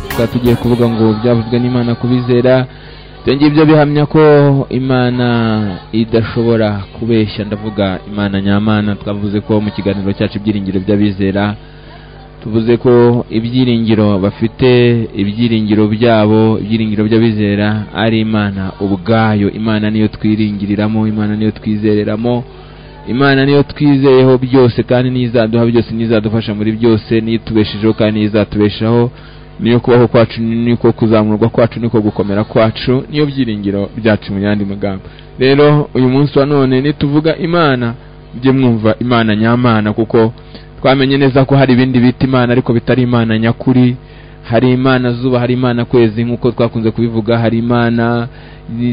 twaba tugiye kuvuga ngo byavuzwe n'imana kubizera byongeye ibyo bihamya ko imana idashobora kubeshya ndavuga imana nyamana twavuze ko mu kiganiro cyacu ibyiringiro by'abizera tuvuze ko ibyiringiro bafite ibyiringiro byabo ibyiringiro by'abizera ari imana ubwayo imana niyo twiringiriramo imana niyo twizereramo imana niyo twizeyeho byose kandi n'izaduha byose n'izadufasha muri byose niyo itubeshejeho kandi n'izatubeshaho niyo kubaho kwacu niko kuzamurwa kwacu niko gukomera kwacu niyo byiringiro byacu mu yandi magambo rero uyu munsi wa none nituvuga imana mujye mwumva imana nyamana kuko twamenye neza ko hari ibindi bita imana ariko bitari imana nyakuri hari imana zuba hari imana kwezi nk'uko twakunze kubivuga hari imana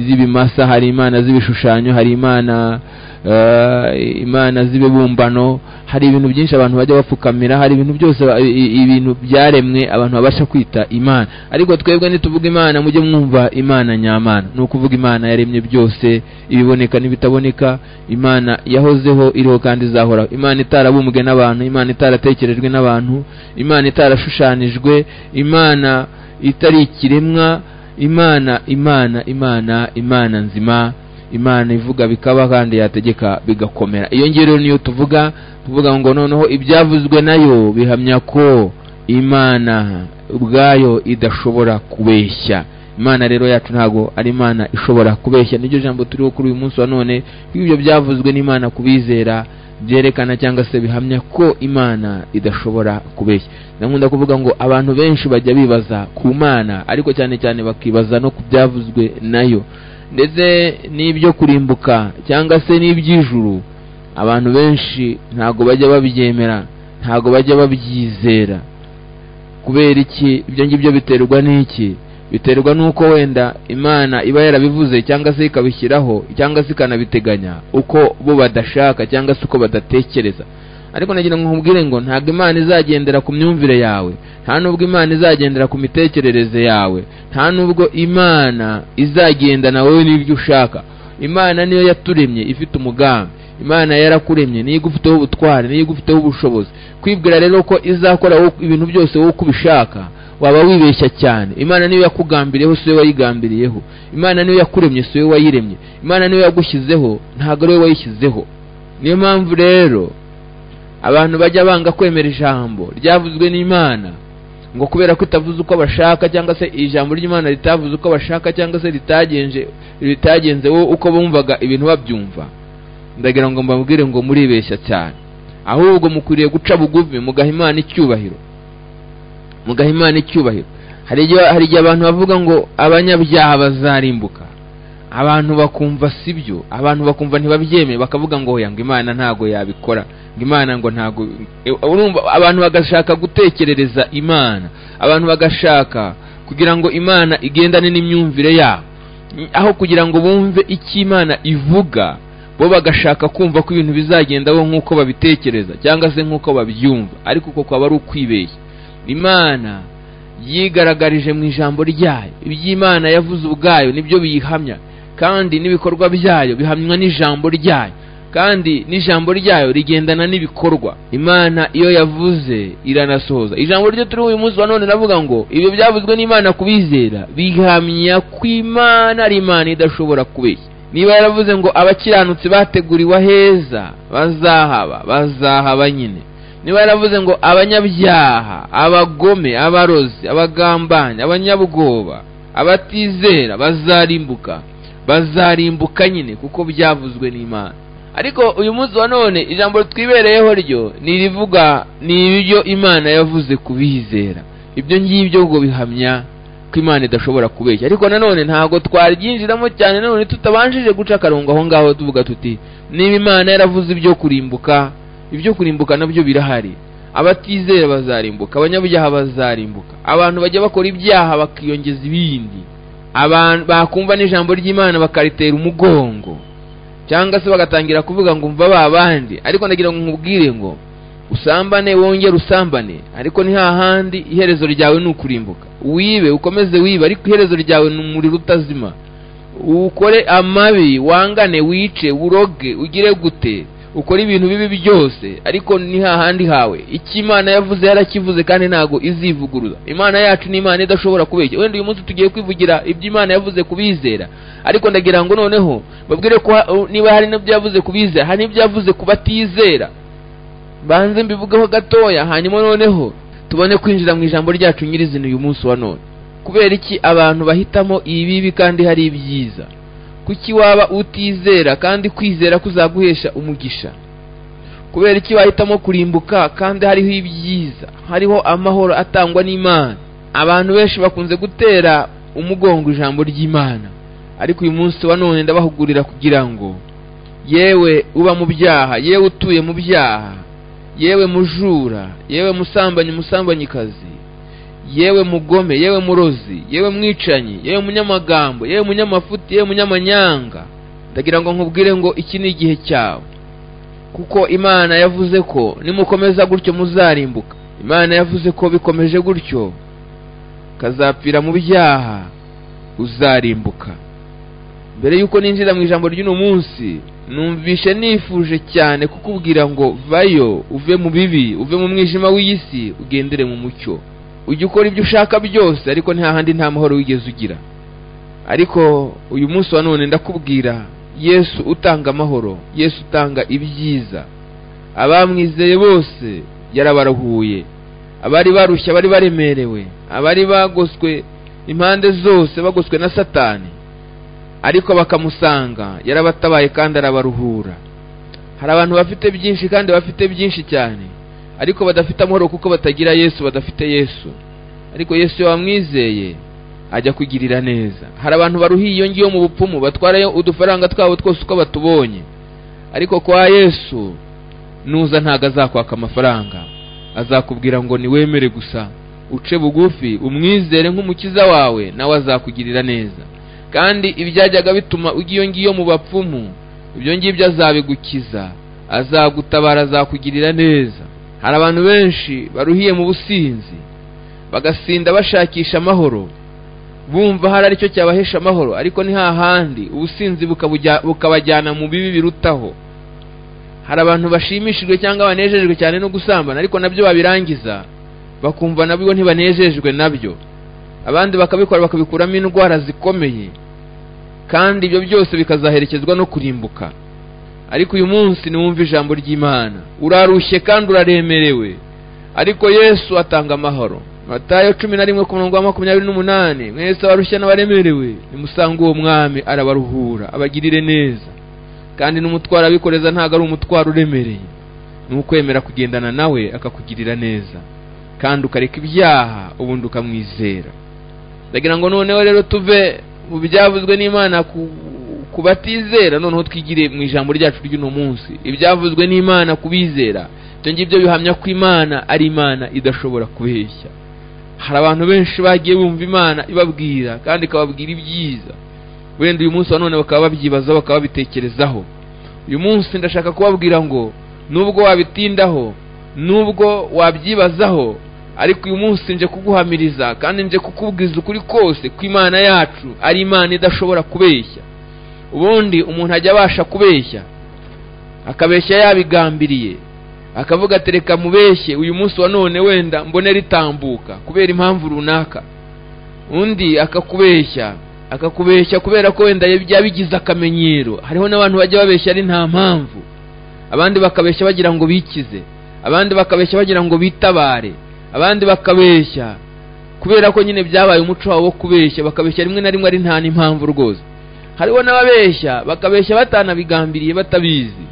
z'ibimasa hari imana z'ibishushanyo hari imana eh, imana z'ibibumbano hari ibintu byinshi abantu bajya bapfukamira hari ibintu byose ba- i- i- ibintu byaremwe abantu babasha kwita imana ariko twebwe nituvuga imana mujye mwumva imana nyamana ni ukuvuga imana yaremye byose ibiboneka n'ibitaboneka imana yahozeho iriho kandi izahoraho imana itarabumbwe n'abantu imana itaratekerejwe n'abantu imana itarashushanijwe imana itari ikiremwa imana imana imana imana nzima imana ivuga bikaba kandi yategeka bigakomera iyo ngero niyo tuvuga tuvuga ngo noneho ibyavuzwe nayo bihamya ko imana ubwayo idashobora kubeshya imana rero yacu ntabwo ari imana ishobora kubeshya niryo jambo turiho kuri uyu munsi wa none kuko ibyo byavuzwe n'imana kubizera byerekana cyangwa se bihamya ko imana idashobora kubeshya ndakunda kuvuga ngo abantu benshi bajya bibaza ku mana ariko cyane cyane bakibaza no ku byavuzwe nayo ndetse n'ibyo kurimbuka cyangwa se n'iby'ijuru abantu benshi ntabwo bajya babyemera ntabwo bajya babyizera kubera iki ibyo ngibyo biterwa n'iki biterwa n'uko wenda imana iba yarabivuze cyangwa se ikabishyiraho cyangwa se ikanabiteganya uko bo badashaka cyangwa se uko badatekereza ariko nagira ngo nkubwire ngo ntabwo imana izagendera ku myumvire yawe nta nubwo imana izagendera ku mitekerereze yawe nta nubwo imana izagendana wowe n'ibyo ushaka imana niyo yaturemye ifite umugambi imana yarakuremye niyo igufiteho ubutware niyo igufiteho ubushobozi kwibwira rero ko izakora wowe- ibintu byose wowe uko ubishaka waba wibeshya cyane imana niyo yakugambiriyeho si wowe wayigambiriyeho imana niyo yakuremye si wowe wayiremye imana niyo yagushyizeho ntabwo ari wowe wayishyizeho niyo mpamvu rero abantu bajya banga kwemera ijambo ryavuzwe n'imana ngo kubera ko itavuze uko bashaka cyangwa se ijambo ry'imana ritavuze uko bashaka cyangwa se ritagenje ritagenze wowe uko bumvaga ibintu babyumva ndagira ngo mbabwire ngo muribeshya cyane ahubwo mukwiriye guca bugufi mugaha imana icyubahiro mugaha imana icyubahiro hari igihe hari igihe abantu bavuga ngo abanyabyaha bazarimbuka abantu bakumva sibyo abantu bakumva ntibabyemeye bakavuga ngo oya ngo imana ntago yabikora ngo imana ngo ntago Eh, urumva abantu bagashaka gutekerereza imana abantu bagashaka kugira ngo imana igendane n'imyumvire yabo aho kugira ngo bumve icyo imana ivuga bo bagashaka kumva ko ibintu bizagendaho nk'uko babitekereza cyangwa se nk'uko babyumva ariko uko kwaba ari ukwibeshya imana yigaragarije mu ijambo ryayo iby'imana yavuze ubwayo nibyo biyihamya kandi n'ibikorwa byayo bihamywa n'ijambo ryayo kandi n'ijambo ryayo rigendana n'ibikorwa imana iyo yavuze iranasohoza ijambo ryo turiho uyu munsi wa none navuga ngo ibyo byavuzwe n'imana kubizera bihamya ko imana ari imana idashobora kubeshya niba yaravuze ngo abakiranutsi bateguriwe aheza bazahaba bazahaba nyine niba yaravuze ngo abanyabyaha abagome abarozi abagambanyi abanyabwoba abatizera bazarimbuka bazarimbuka nyine kuko byavuzwe n'imana ariko uyu munsi wa none ijambo twibereyeho ryo ni irivuga ni ibyo imana yavuze kubizera ibyo ngibyo ngo bihamya ko imana idashobora kubeshya ariko nanone ntabwo twaryinjiramo cyane nanone tutabanjije guca akarongo aho ngaho tuvuga tuti niba imana yaravuze ibyo kurimbuka ibyo kurimbuka nabyo birahari abatizera bazarimbuka abanyabyaha bazarimbuka abantu bajya bakora ibyaha bakiyongeza ibindi abantu bakumva n'ijambo ry'imana bakaritera umugongo cyangwa se bagatangira kuvuga ngo mva ba bandi ariko ndagira ngo nkubwire ngo usambane wongere usambane ariko ni hahandi iherezo ryawe ni ukurimbuka wibe ukomeze wibe ariko iherezo ryawe ni umuriro utazima ukore amabi wangane wice uroge ugire gute ukora ibintu bibi byose ariko ni hahandi hawe icyo imana yavuze yarakivuze kandi ntabwo izivuguruza imana yacu ni imana idashobora kubeshya wenda uyu munsi tugiye kwivugira ibyo imana yavuze kubizera ariko ndagira ngo noneho babwire ko ha- niba hari n'ibyo yavuze kubizera hari n'ibyo yavuze ku batizera banze mbivugeho gatoya hanyuma noneho tubone kwinjira mu ijambo ryacu nyirizina uyu munsi wa none kubera iki abantu bahitamo ibibi kandi hari ibyiza kuki waba utizera kandi kwizera kuzaguhesha umugisha kubera iki wahitamo kurimbuka kandi hariho ibyiza hariho amahoro atangwa n'imana abantu benshi bakunze gutera umugongo ijambo ry'imana ariko uyu munsi wa none ndabahugurira kugira ngo yewe uba mu byaha yewe utuye mu byaha yewe mujura yewe musambanyi musambanyikazi yewe mugome yewe murozi yewe mwicanyi yewe munyamagambo yewe munyamafuti yewe munyamanyanga ndagira ngo nkubwire ngo iki ni igihe cyawe kuko imana yavuze ko nimukomeza gutyo muzarimbuka imana yavuze ko bikomeje gutyo kazapfira mu byaha uzarimbuka mbere y'uko ninjira mu ijambo ry'uno munsi numvishe nifuje cyane kukubwira ngo vayo uve mu bibi uve mu mwijima w'iy'isi ugendere mu mucyo ujya ukora ibyo ushaka byose ariko ntahandi nta mahoro wigeze ugira ariko uyu munsi wa none ndakubwira yesu utanga amahoro yesu utanga ibyiza abamwizeye bose yarabarahuye abari barushya bari baremerewe abari bagoswe impande zose bagoswe na satani ariko bakamusanga yarabatabaye kandi arabaruhura hari abantu bafite byinshi kandi bafite byinshi cyane ariko badafite amahoro kuko batagira yesu badafite yesu ariko yesu iyo wamwizeye ajya kugirira neza hari abantu baruhiye iyo ngiyo mu bupfumu batwarayo udufaranga twabo twose uko batubonye ariko kwa yesu nuza ntago azakwaka amafaranga azakubwira ngo niwemere gusa uce bugufi umwizere nk'umukiza wawe nawe azakugirira neza kandi ibyajyaga bituma ujya iyo ngiyo mu bapfumu ibyo ngibyo azabigukiza azagutabara azakugirira neza hari abantu benshi baruhiye mu businzi bagasinda bashakisha amahoro bumva hari aricyo cyabahesha amahoro ariko ni hahandi ubusinzi bukabujya- bukabajyana mu bibi birutaho hari abantu bashimishijwe cyangwa banejejwe cyane no gusambana ariko nabyo babirangiza bakumva nabyo ntibanejejwe nabyo abandi bakabikora bakabikuramo indwara zikomeye kandi ibyo byose bikazaherekezwa no kurimbuka ariko uyu munsi niwumva ijambo ry'imana urarushye kandi uraremerewe ariko yesu atanga amahoro matayo cumi na rimwe ku murongo wa makumyabiri n'umunani mwese abarushya n'abaremerewe nimusanga uwo mwami arabaruhura abagirire neza kandi n'umutwaro abikoreza ntabwo ari umutwaro uremereye ni ukwemera kugendana nawe akakugirira neza kandi ukareka ibyaha ubundi ukamwizera ndagira ngo noneho rero tuve mu byavuzwe n'imana ku, ku batizera noneho twigire mu ijambo ryacu ry'uno munsi ibyavuzwe n'imana ku bizera ibyo ngibyo bihamya ko imana ari imana idashobora kubeshya hari abantu benshi bagiye bumva imana ibabwira kandi ikababwira ibyiza wenda uyu munsi wa none bakaba babyibazaho bakaba babitekerezaho uyu munsi ndashaka kubabwira ngo nubwo wabitindaho nubwo wabyibazaho ariko uyu munsi nje kuguhamiriza kandi nje kukubwiza ukuri kose ko imana yacu ari imana idashobora kubeshya ubundi umuntu ajya abasha kubeshya akabeshya yabigambiriye akavuga ati reka mubeshye uyu munsi wa none wenda mbone ritambuka kubera impamvu runaka undi akakubeshya akakubeshya kubera ko wenda byabigize akamenyero hariho n'abantu bajya babeshya ari nta mpamvu abandi bakabeshya bagira ngo bikize abandi bakabeshya bagira ngo bitabare abandi bakabeshya kubera ko nyine byabaye umuco wabo wo kubeshya bakabeshya rimwe na rimwe ari nta n'impamvu rwose hariho n'ababeshya bakabeshya batanabigambiriye batabizi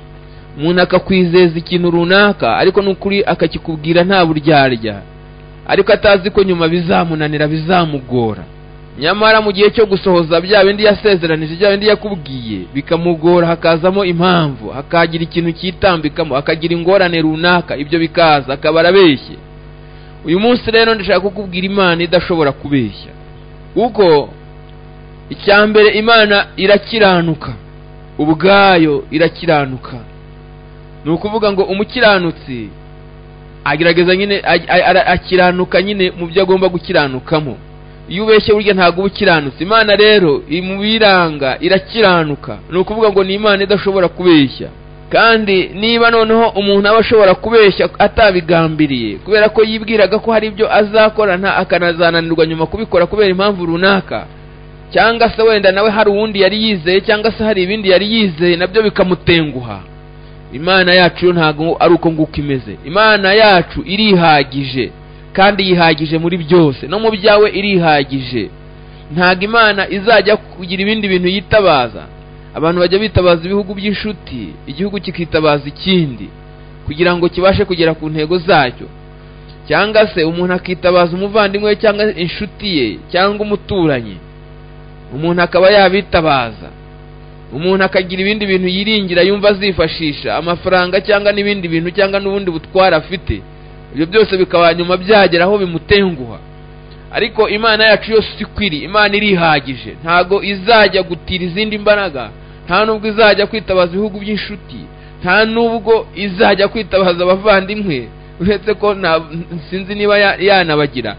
umuntu akakwizeza ikintu runaka ariko n'ukuri akakikubwira nta buryarya ariko atazi ko nyuma bizamunanira bizamugora nyamara mu gihe cyo gusohoza bya bindi yasezeranije bya bindi yakubwiye bikamugora hakazamo impamvu hakagira ikintu cyitambikamo akagira ingorane runaka ibyo bikaza akaba arabeshye uyu munsi rero ndashaka kukubwira imana idashobora kubeshya kuko icya mbere imana irakiranuka ubwayo irakiranuka ni ukuvuga ngo umukiranutsi agerageza nyine a- a- ara- akiranuka nyine mu byo agomba gukiranukamo iyo ubeshye burya ntabwo uba ukiranutse imana rero iri mu biranga irakiranuka ni ukuvuga ngo ni imana idashobora kubeshya kandi niba noneho umuntu aba ashobora kubeshya atabigambiriye kubera ko yibwiraga ko hari ibyo azakora nta akanazananirwa nyuma kubikora kubera impamvu runaka cyangwa se wenda nawe hari uwundi yari yizeye cyangwa se hari ibindi yari yizeye nabyo bikamutenguha imana yacu yo ntabwo ari uko nguko imeze imana yacu irihagije kandi yihagije muri byose no mu byawe irihagije ntabwo imana izajya kugira ibindi bintu yitabaza abantu bajya bitabaza ibihugu by'inshuti igihugu kikitabaza ikindi kugira ngo kibashe kugera ku ntego zacyo cyangwa se umuntu akitabaza umuvandimwe we cyangwa inshuti ye cyangwa umuturanyi umuntu akaba yabitabaza umuntu akagira ibindi bintu yiringira yumva azifashisha amafaranga cyangwa n'ibindi bintu cyangwa n'ubundi butwara afite ibyo byose bikaba nyuma byagera aho bimutenguha ariko imana yacu yose ikwiri imana irihagije ntago izajya gutira izindi mbaraga nta nubwo izajya kwitabaza ibihugu by'inshuti nta nubwo izajya kwitabaza abavandimwe uretse ko sinzi niba yanabagira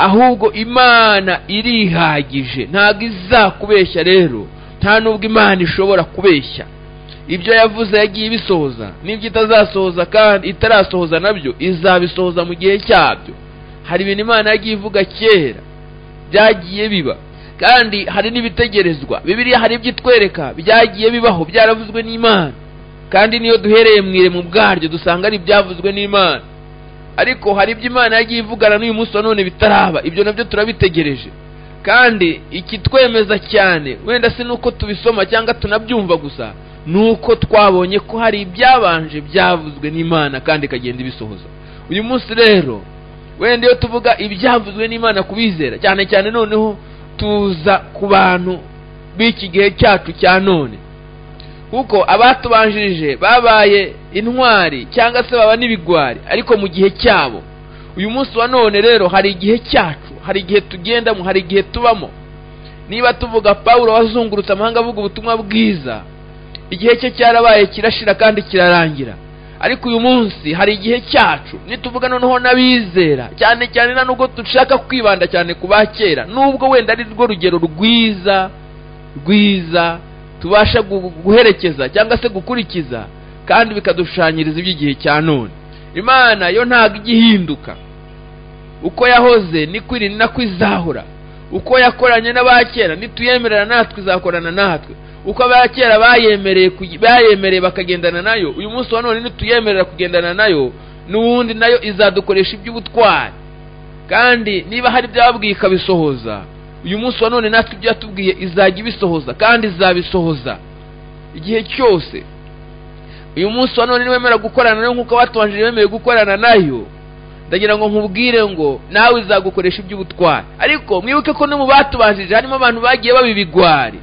ahubwo imana irihagije ntabwo izakubeshya rero nta nubwo imana ishobora kubeshya ibyo yavuze yagiye ibisohoza n'ibyo itazasohoza kandi itarasohoza nabyo izabisohoza mu gihe cyabyo hari ibintu imana yagiye ivuga kera byagiye biba kandi hari n'ibitegerezwa bibiriya hari ibyo itwereka byagiye bibaho byaravuzwe n'imana kandi niyo duhereye mu irembo bwaryo dusanga ari ibyavuzwe n'imana ariko hari ibyo imana yagiye ivugana n'uyu munsi wa none bitaraba ibyo nabyo turabitegereje kandi ikitwemeza cyane wenda si n'uko tubisoma cyangwa tunabyumva gusa ni uko twabonye ko hari ibyabanje byavuzwe n'imana kandi ikagenda ibisohoza uyu munsi rero wenda iyo tuvuga ibyavuzwe n'imana kubizera cyane cyane noneho tuza ku bantu b'iki gihe cyacu cya none kuko abatubanjirije babaye intwari cyangwa se baba n'ibigwari ariko mu gihe cyabo uyu munsi wa none rero hari igihe cyacu hari igihe tugendamo hari igihe tubamo niba tuvuga paul wazungurutse amahanga avuga ubutumwa bwiza igihe cye cyarabaye kirashira kandi kirarangira ariko uyu munsi hari igihe cyacu nituvuga noneho n'abizera cyane cyane na nubwo dushaka kwibanda cyane ku ba kera nubwo wenda ari rwo rugero rwiza rwiza tubasha guherekeza cyangwa se gukurikiza kandi bikadushushanyiriza iby'igihe cya none imana yo ntabwo ijya ihinduka uko yahoze nikwiri nako izahora uko yakoranye n'abakera nituyemerera natwe izakorana natwe uko abakera bayemereye bayemereye bakagendana nayo uyu munsi wa none nituyemerera kugendana nayo n'ubundi nayo izadukoresha iby'ubutwari kandi niba hari ibyababwiye ikabisohoza uyu munsi wa none natwe ibyo yatubwiye izajya ibisohoza kandi izabisohoza igihe cyose uyu munsi wa none niwemera gukorana nayo nk'uko abatubanjirije bemeye gukorana nayo ndagira ngo nkubwire ngo nawe izagukoresha iby'ubutwari ariko mwibuke ko no mu batubanjirije harimo abantu bagiye baba ibigwari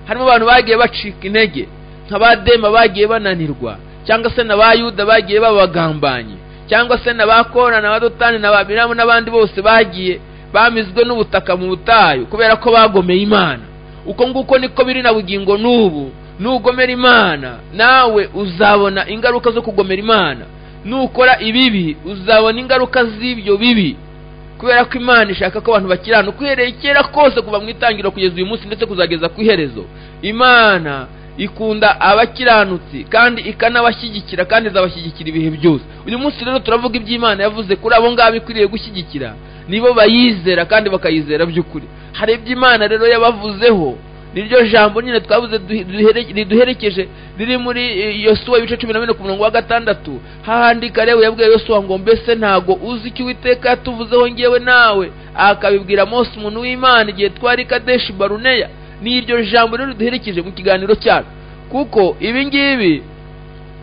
harimo abantu bagiye bacika intege nka ba dema bagiye bananirwa cyangwa se na ba yuda bagiye babagambanye cyangwa se na ba kora na ba dotani na ba biramu n'abandi bose bagiye bamizwe n'ubutaka mu butayu kubera ko bagomeye imana uko nguko niko biri na bugingo n'ubu nugomera imana nawe uzabona ingaruka zo kugomera imana nukora ibibi uzabona ingaruka z'ibyo bibi kubera ko imana ishaka ko abantu bakirana uhereye kera kose kuva mu itangiriro kugeza uyu munsi ndetse kuzageza ku iherezo imana ikunda abakiranutsi kandi ikanabashyigikira kandi izabashyigikira ibihe byose uyu munsi rero turavuga iby'imana yavuze kuri abo ngabo ikwiriye gushyigikira nibo bayizera kandi bakayizera by'ukuri hari iby'imana rero yabavuzeho niryo jambo nyine twabuze riduherekeje riri muri yosuwa ibice cumi na bine ku murongo wa gatandatu hahandi karebu yabwiye yosuwa ngo mbese ntago uzi icyo uwiteka yatuvuzeho ngewe nawe akabibwira mose umuntu w'imana igihe twari kadeshi baruneya n'iryo jambo rero riduherekeje mu kiganiro cyacu kuko ibi ngibi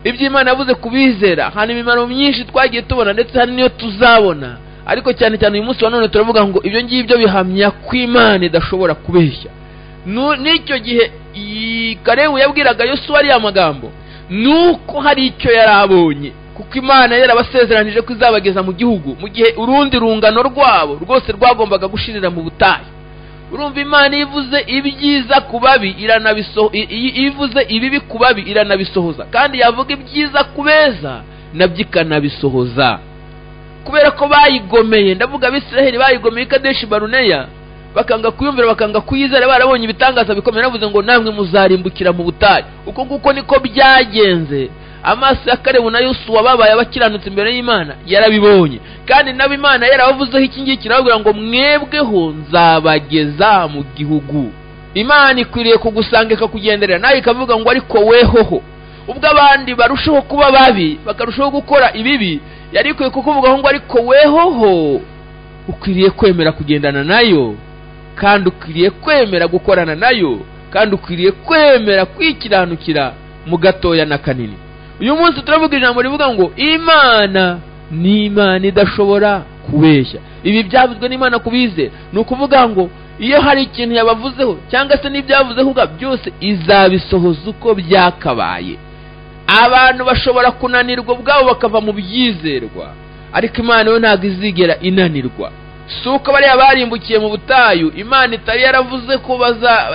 iby'imana yavuze kubizera hari imimaro myinshi twagiye tubona ndetse hari n'iyo tuzabona ariko cyane cyane uyu munsi wa none turavuga ngo ibyo ngibyo bihamya ko imana idashobora kubeshya n'icyo gihe karebu yabwiraga yosuwa ariya magambo nuko hari icyo yari abonye kuko imana yarabasezeranyije ko izabageza mu gihugu mu gihe urundi rungano rwabo rwose rwagombaga gushirira mu butayu urumva imana iyo ivuze ibyiza ku babi iranabisoho iyo ivuze ibibi ku babi iranabisohoza kandi yavuga ibyiza ku beza nabyo ikanabisohoza kubera ko bayigomeye ndavuga abisiraheli bayigomeye ikadeshi baruneya bakanga kuyumvira bakanga kuyizera barabonye ibitangaza bikomeye navuze ngo namwe muzarimbukira mu butayu uko nguko niko byagenze amaso ya karebu na yusufu babaye abakiranutse imbere y'imana yarabibonye kandi nabo imana yarabavuzeho iki ngiki irababwira ngo mwebweho nzabageza mu gihugu imana ikwiriye kugusanga ikakugenderera nawe ikavuga ngo ariko wehoho ubwo abandi barushaho kuba babi bakarushaho gukora ibibi yari ikwiye kukuvugaho ngo ariko wehoho ukwiriye kwemera kugendana nayo kandi ukwiriye kwemera gukorana nayo kandi ukwiriye kwemera kwikiranukira mu gatoya na kanini uyu munsi turavuga ijambo rivuga ngo imana ni imana idashobora kubeshya ibi byavuzwe n'imana ku bizera ni ukuvuga ngo iyo hari ikintu yabavuzeho cyangwa se n'ibyavuzeho ubwabyo byose izabisohoza uko byakabaye abantu bashobora kunanirwa ubwabo bakava mu byizerwa ariko imana yo ntabwo izigera inanirwa si uko bariya barimbukiye mu butayu imana itari yaravuze ko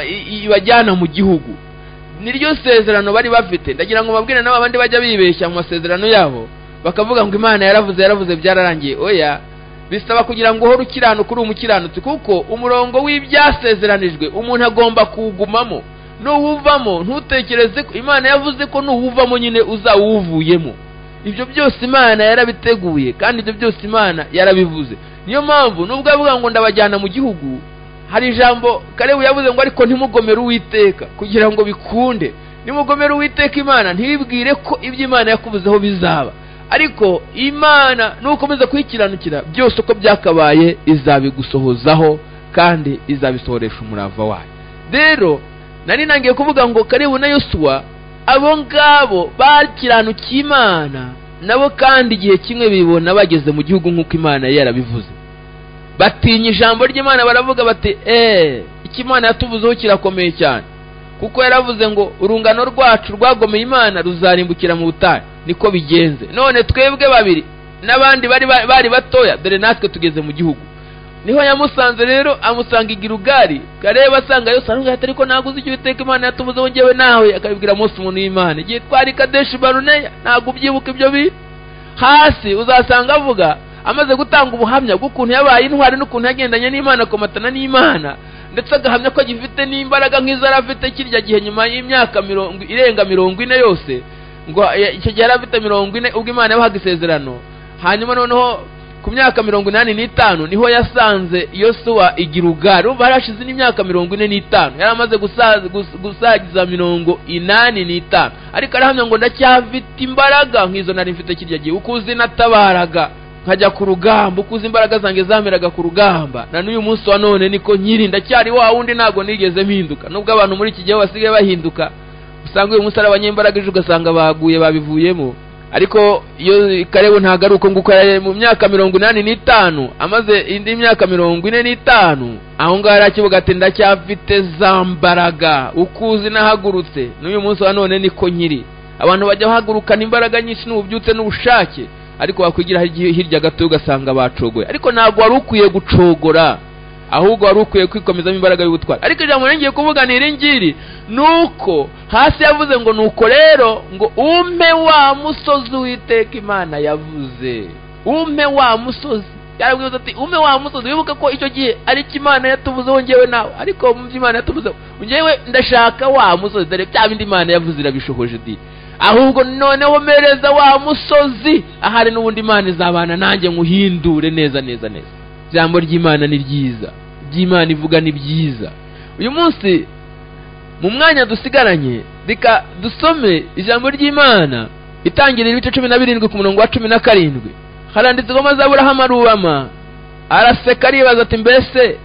ibajyana mu gihugu niryo sezerano bari bafite ndagira ngo babwire nabo abandi bajya bibeshya mu masezerano yabo bakavuga ngo imana yaravuze yaravuze byararangiye oya bisaba kugira ngo uhore ukiranuka uri umukiranutsi kuko umurongo w'ibyasezeranijwe umuntu agomba kuwugumamo nuwuvamo ntutekereze ko imana yavuze ko nuwuvamo nyine uzawuvuyemo ibyo byose imana yarabiteguye kandi ibyo byose imana yarabivuze niyo mpamvu nubwo avuga ngo ndabajyana mu gihugu hari ijambo karebu yavuze ngo ariko ntimugomere uwiteka kugira ngo bikunde nimugomere uwiteka imana ntibibwire ko ibyo imana yakubuzeho bizaba ariko imana nukomeza kuyikiranukira byose uko byakabaye izabigusohozaho kandi izabisohoresha umurava wayo rero nari nangiye kuvuga ngo karebu na yosuwa abo ngabo bakiranukiye imana nabo kandi igihe kimwe bibona bageze mu gihugu nk'uko imana yari yarabivuze batinya ijambo ry'imana baravuga bati eee icyo imana yatuvuzeho kirakomeye cyane kuko yaravuze ngo urungano rwacu rwagomeye imana ruzarimbukira mu butayu niko bigenze none twebwe babiri n'abandi bari bari batoya dore natwe tugeze mu gihugu niho yamusanze rero amusanga igirugari kareba asanga yose arongera atari ko ntago uzi icyo witeka imana yatuvuzeho ngewe nawe akabibwira munsi umuntu w'imana igihe twari kadeshi baruneya ntabwo ubyibuka ibyo bintu hasi uzasanga avuga amaze gutanga ubuhamya bw'ukuntu yabaye intwari n'ukuntu yagendanye n'imana akomatana n'imana ndetse agahamya ko agifite n'imbaraga nk'izo yari afite kirya gihe nyuma y'imyaka mirongo irenga mirongo ine yose ngo icyo gihe yari afite mirongo ine ubwo imana yabahaga isezerano hanyuma noneho ku myaka mirongo inani n'itanu niho yasanze yosuwa igirugari ubu hari hashize n'imyaka mirongo ine n'itanu yari amaze gusagiza mirongo inani n'itanu ariko arahamya ngo ndacyafite imbaraga nk'izo nari mfite kirya gihe ukuzi natabaraga nkajya ku rugamba ukuze imbaraga zanjye zameraga ku rugamba na n'uyu munsi wa none niko nyiri ndacyari wa wundi ntabwo nigeze mpinduka nubwo abantu muri iki gihe basigaye bahinduka usanga uyu munsi ari abanyembaraga ejo ugasanga baguye babivuyemo ariko iyo karebu ntabwo ari uko nguko mu myaka mirongo inani n'itanu amaze indi myaka mirongo ine n'itanu aho ngaho yari akivuga ati ndacyafite za mbaraga ukuzi nahagurutse n'uyu munsi wa none niko nyiri abantu bajya bahagurukana imbaraga nyinshi n'ububyutse n'ubushake ariko wakwigira hirya gato ugasanga bacogoye ariko ntabwo wari ukwiye gucogora ahubwo wari ukwiye kwikomezamo imbaraga y'ubutwari ariko ijambo ngiye kuvuga ni iri ngiri ni uko hasi yavuze ngo nuko rero ngo umpe wa musozi witeka imana yavuze umpe wa musozi yaravuze ati umpe wa musozi wibuke ko icyo gihe ari imana yatuvuzeho ngewe nawe ariko mu byo imana yatuvuzeho ngewe ndashaka wa musozi dore bya bindi imana yavuze irabishohoje di ahubwo noneho mereza wa musozi ahari n'ubundi imana izabana nanjye nguhindure neza neza neza ijambo ry'imana ni ryiza ry'imana ivuga ni byiza uyu munsi mu mwanya dusigaranye reka dusome ijambo ry'imana itangirira ibice cumi na birindwi ku murongo wa cumi na karindwi haranditse ngo mazaburahamu arubama araseka aribaza ati mbese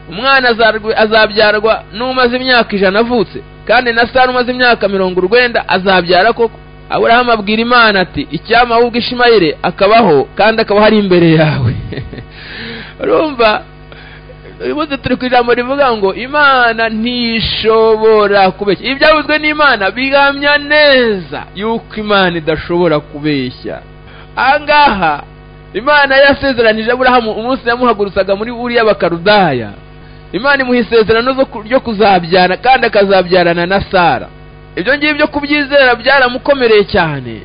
umwana azabyarwa n'umaze imyaka ijana avutse kandi na sara umaze imyaka mirongo urwenda azabyara koko aburahamu abwira imana ati icyama ahubwo ishimayire akabaho kandi akaba ari imbere yawe urumva uyu munsi turi ku ijambo rivuga ngo imana ntishobora kubeshya ibi byavuzwe n'imana bihamya neza yuko imana idashobora kubeshya aha ngaha imana yasezeranije aburahamu umunsi yamuhagurutsaga muri uriya bakarudaya imana imuha isezerano ryo kuzabyara kandi akazabyarana na sara ibyo ngibyo kubyizera byaramukomereye cyane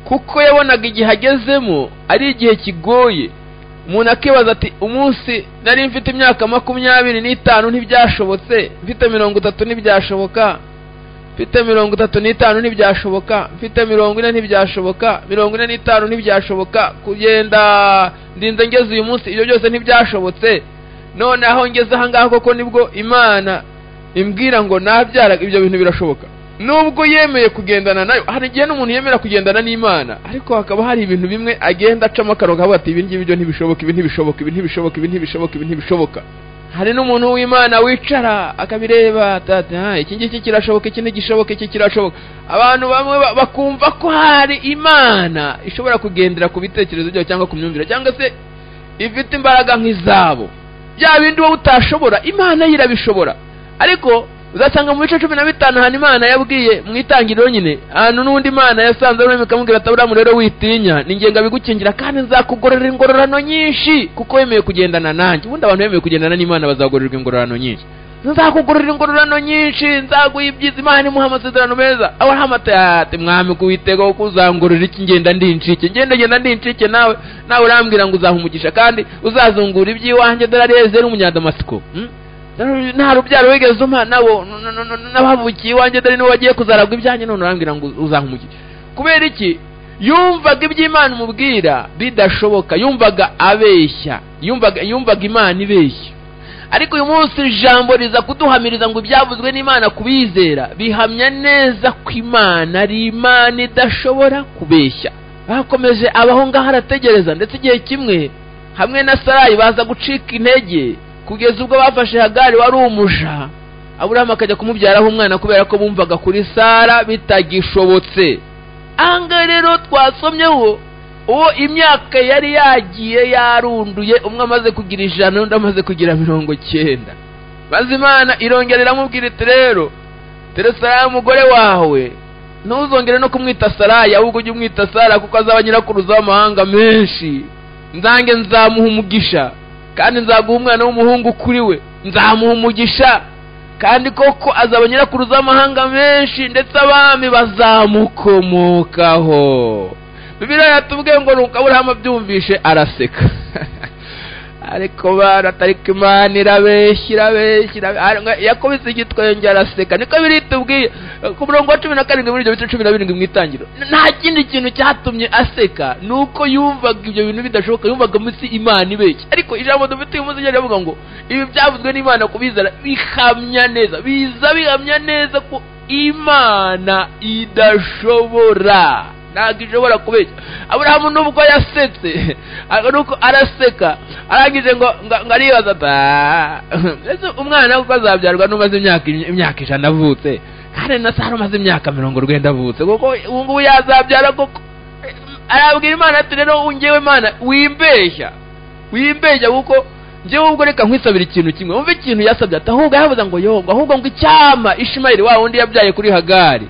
kuko yabonaga igihe agezemo ari igihe kigoye umuntu akibaza ati umunsi nari mfite imyaka makumyabiri n'itanu ntibyashobotse mfite mirongo itatu ntibyashoboka mfite mirongo itatu n'itanu ntibyashoboka mfite mirongo ine ntibyashoboka mirongo ine n'itanu ntibyashoboka kugenda ndinze ngeze uyu munsi ibyo byose ntibyashobotse none aho ngeze aha ngaha koko nibwo imana imbwira ngo nabyara ibyo bintu birashoboka nubwo yemeye kugendana nayo hari igihe n'umuntu yemera kugendana n'imana ariko hakaba hari ibintu bimwe agenda acamo akarongo avuga ati ibi ngibi byo ntibishoboka ibi ntibishoboka ibi ntibishoboka ibi ntibishoboka ibi ntibishoboka hari n'umuntu w'imana wicara akabireba ati ati "Ah, iki ngiki kirashoboka iki ntigishoboka iki kirashoboka abantu bamwe ba- bakumva ko hari imana ishobora kugendera ku bitekerezo byabo cyangwa ku myumvire cyangwa se ifite imbaraga nk'izabo bya bindi wowe utashobora imana yo irabishobora ariko uzasanga mu bice cumi na bitanu ahantu imana yabwiye mu itangiriro nyine ahantu n'undi mana yasanze arimo ikamubwira ati aburamu rero witinya ni ngenga bigukingira kandi nzakugororera ingororano nyinshi kuko wemeye kugendana nanjye ubundi abantu bemeye kugendana n'imana bazagororerwa ingororano nyinshi nzakugororera ingororano nyinshi nzaguha ibyiza imana imuha amasezerano meza aburahamu ati ati mwami kuwitega kuko uzangororera iki ngenda ndi incike ngenda ngenda ndi incike nawe nawe urambwira ngo uzaha umugisha kandi uzazungura iby'iwanjye dore arezeri umunyadamasiko hmm? nta rubyaro wigeze umpa nabo n- n- n- n'abavukiye iwanjye dore nibo bagiye kuzaragwa ibyanjye none urambwira ngo uzahumukire kubera iki yumvaga iby'imana umubwira bidashoboka yumvaga abeshya yumvaga yumvaga imana ibeshya ariko uyu munsi ijambo riza kuduhamiriza ngo ibyavuzwe n'imana ku bizera bihamya neza ko imana ari imana idashobora kubeshya bakomeje abaho ngaho arategereza ndetse igihe kimwe hamwe na sarayi baza gucika intege kugeza ubwo bafashe hagari wari umuja aburahamu akajya kumubyaraho umwana kubera ko bumvaga kuri sara bitagishobotse ahangaha rero twasomyeho uwo imyaka yari yagiye yarunduye umwe amaze kugira ijana undi amaze kugira mirongo cyenda maze imana irongera iramubwira iti rero tere sarayi umugore wawe ntuzongere no kumwita sarayi ahubwo ujye umwita sara kuko azaba nyirakuruza w'amahanga menshi nzange nzamuha umugisha kandi nzaguha umwana w'umuhungu kuri we nzamuha umugisha kandi koko azaba nyirakuruza w'amahanga menshi ndetse abami bazamukomokaho bibiliya yatubwiye ngo nuko aburahamu abyumvishe araseka ariko bana atariko imana irabeshya irabeshya irabeshya yakubise igitwa yongera araseka niko biri tubwiye ku murongo wa cumi na karindwi muri ibyo bice cumi na birindwi mu itangiro nta kindi kintu cyatumye aseka ni uko yumvaga ibyo bintu bidashoboka yumvaga munsi imana ibeshya ariko ijambo dufite uyu munsi ryavuga ngo ibi byavuzwe n'imana kubizana bihamya neza biza bihamya neza ko imana idashobora ntabwo ishobora kubeshya aburahamu nubwo yasetse ariko nuko araseka arangije ngo ngo ngo aribaza ati "Ah." mbese umwana kuko azabyarwa n'umaze imyaka imyaka ijana avutse kandi na sara umaze imyaka mirongo urwenda avutse kuko ubu ngubu yazabyara koko arabwira imana ati rero ngewe mana wimbeshya wimbeshya kuko njyewe ubwo reka nkwisabira ikintu kimwe wumve ikintu yasabye ati ahubwo yavuze ngo yongo ahubwo ngo icyama ishimayeli wa wundi yabyaye kuri hagari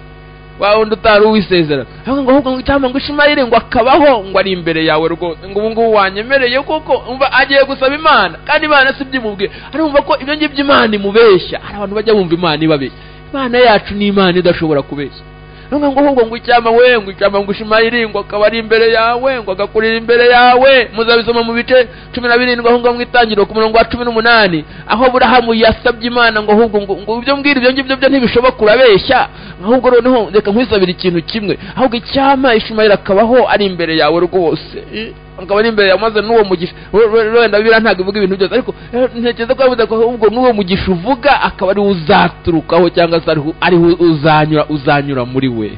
wa wundi utari uwisezera ahubwo ngo ahubwo ngo icyama ngo ishimayeli ngo akabaho ngo ari imbere yawe rwose ngo ubu ngubu wanyemereye kuko umva agiye gusaba imana kandi imana si byimubwiye arumva ko ibyo ngibyo imana imubeshya hari abantu bajya bumva imana ibabeshya imana yacu ni imana idashobora kubeshya nubwo ngo ahubwo ngo icyama we ngo icyama ngo ishimayeli ngo akaba ari imbere yawe ngo agakurira imbere yawe muzabisoma mu bice cumi na birindwi aho ngaho mu itangiriro ku murongo wa cumi n'umunani aho burahamu yasabye imana ngo ahubwo ngo ngo ibyo mbwira ibyo ngibyo byo ntibishoboka urabeshya ahubwo noneho reka nkwisabire ikintu kimwe ahubwo icyama ishimayeli akabaho ari imbere yawe rwose Eh, akaba ari imbere yawe maze n'uwo mugisha we- we- wenda bibiriya ntabwo ivuga ibintu byose ariko eh, ntekereza ko yavuze ko ahubwo n'uwo mugisha uvuga akaba ariwo uzaturukaho cyangwa se ariho- ariho uzanyura uzanyura muri we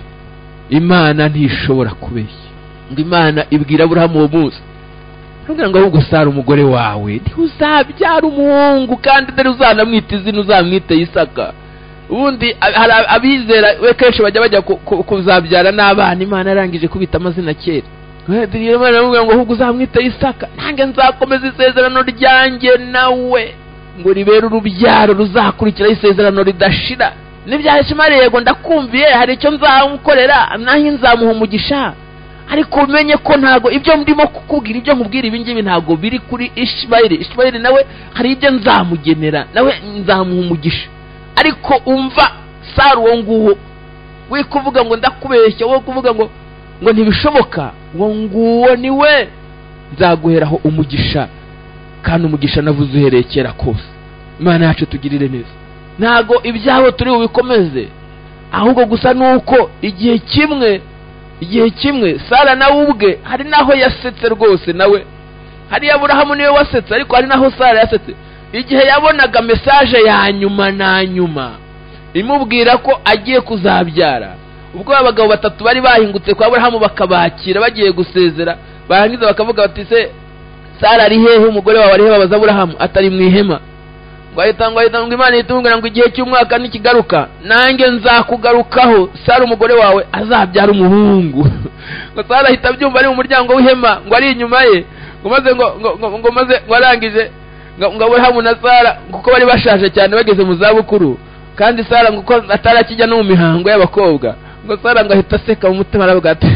imana ntishobora kubeshya ngo imana ibwira aburahamu uwo munsi nubwira ngo ahubwo sara umugore wawe ntiwe uzabyara umuhungu kandi dore uzanamwita izina uzamwite isaka ubundi a- hari ab- abizera we kenshi bajya bajya ku- ku- kuzabyara n'abana imana yarangije kubita amazina kera We, dore iyo imana iramubwira ngo ahubwo uzamwite isaka nanjye nzakomeza isezerano ryanjye nawe ngo ribere urubyaro ruzakurikiraho isezerano ridashira nibya shimari yego ndakumviye hari icyo nzamukorera nanjye nzamuha umugisha ariko umenye ko ntago ibyo ndimo kukubwira ibyo nkubwira ibi ngibi ntago biri kuri ishimayeli ishimayeli nawe hari ibyo nzamugenera nawe nzamuha umugisha ariko umva sara uwo nguwo we kuvuga ngo ndakubeshya wowe kuvuga ngo ngo ntibishoboka ngo nguwo ni we nzaguheraho umugisha kandi umugisha navuze uhereye kera kose imana yacu tugirire neza ntago ibyabo turi bubikomeze ahubwo gusa ni uko igihe kimwe igihe kimwe sara nawe ubwe hari naho yasetse rwose nawe hariya aburahamu niwe wasetse ariko hari naho sara yasetse igihe yabonaga mesaje ya nyuma na nyuma imubwira ko agiye kuzabyara ubwo abagabo batatu bari bahingutse kwa aburahamu bakabakira bagiye gusezera barangiza bakavuga bati se sara ari hehe umugore wawe ari hehe babaza aburahamu atari mu ihema ngo ahita ngo ahita ngo imana itubwira ngo igihe cy'umwaka nikigaruka nanjye nzakugarukaho sara umugore wawe azabyara umuhungu ngo sara ahita abyumva ari mu muryango w'ihema ngo ari inyuma ye ngo maze ngo ngo ngo ngo maze ngo arangije ngo ngo aburahamu na sara kuko bari bashaje cyane bageze mu zabukuru kandi sara ngo uko atari akijya no mu mihango y'abakobwa ngo sara ngo ahita aseka mu mutima aravuga ati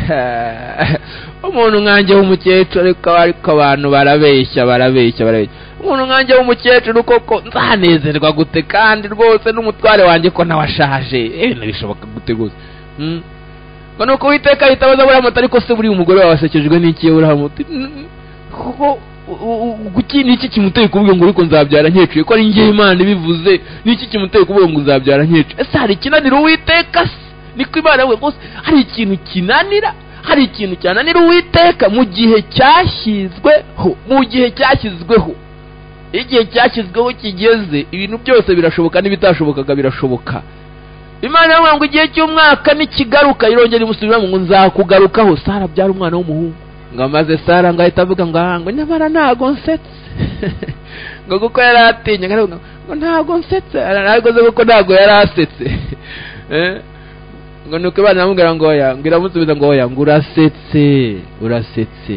umuntu nkanjye w'umukecuru ariko ariko abantu barabeshya barabeshya barabeshya umuntu nkanjye w'umukecuru koko nzanezerwa gute kandi rwose n'umutware wanjye ko nawe ashaje ibintu bishoboka gute rwose Mm. ngo ni uko uwiteka ahita abaza aburahamu ati ariko se buriya umugore wawe wasekejwe n'iki aburahamu uti "Mm, kuko kuki ni iki kimuteye kuvuga ngo ariko nzabyara nkecuye ko ari njye imana ibivuze ni iki kimuteye kuvuga ngo nzabyara nkecuye ese hari ikinanira uwiteka se niko imana yavuze rwose hari ikintu kinanira hari ikintu cyananira uwiteka mu gihe cyashyizweho mu gihe cyashyizweho iyo igihe cyashyizweho kigeze ibintu byose birashoboka n'ibitashobokaga birashoboka imana yavuga ngo igihe cy'umwaka nikigaruka irongera imusubiramo ngo nzakugarukaho sara abyara umwana w'umuhungu ngo amaze sara ngo ahita avuga ngo aha ngo nyamara ntago nsetse ngo kuko yari atinye ngo aravuga ngo ntago nsetse ntabwo azi kuko ntago yari asetse Eh, ngo nuko abana baramubwira ngo oya ngo iramusubiza ngo oya ngo urasetse urasetse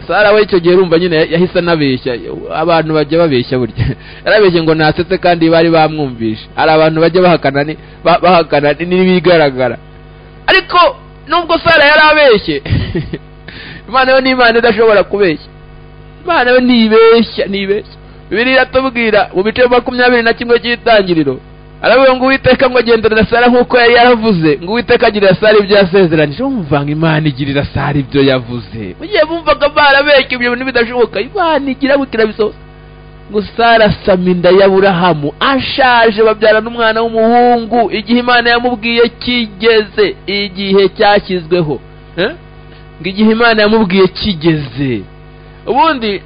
sara we icyo gihe urumva nyine yahise anabeshya abantu bajya babeshya burya yarabeshye ngo ntasetse kandi bari bamwumvishe hari abantu bajya bahakana ni- ba- bahakana n'ibigaragara ariko nubwo sara yari abeshye imana yo ni imana idashobora kubeshya imana yo ntibeshya ntibeshya bibiri iratubwira mu bice makumyabiri na kimwe cy'itangiriro aravuga ngo uwiteka ngo agenderera sara nk'uko yari yaravuze ngo uwiteka agirira sara ibyo yasezeranije wumva ngo imana igirira sara ibyo yavuze mugihe bumvaga barabeshya ibyo bintu bidashoboka imana igira ngo ikirabisohoza ngo sara asama inda y'aburahamu ashaje babyarana umwana w'umuhungu igihe imana yamubwiye kigeze igihe cyashyizweho Eh? ngo igihe imana yamubwiye kigeze ubundi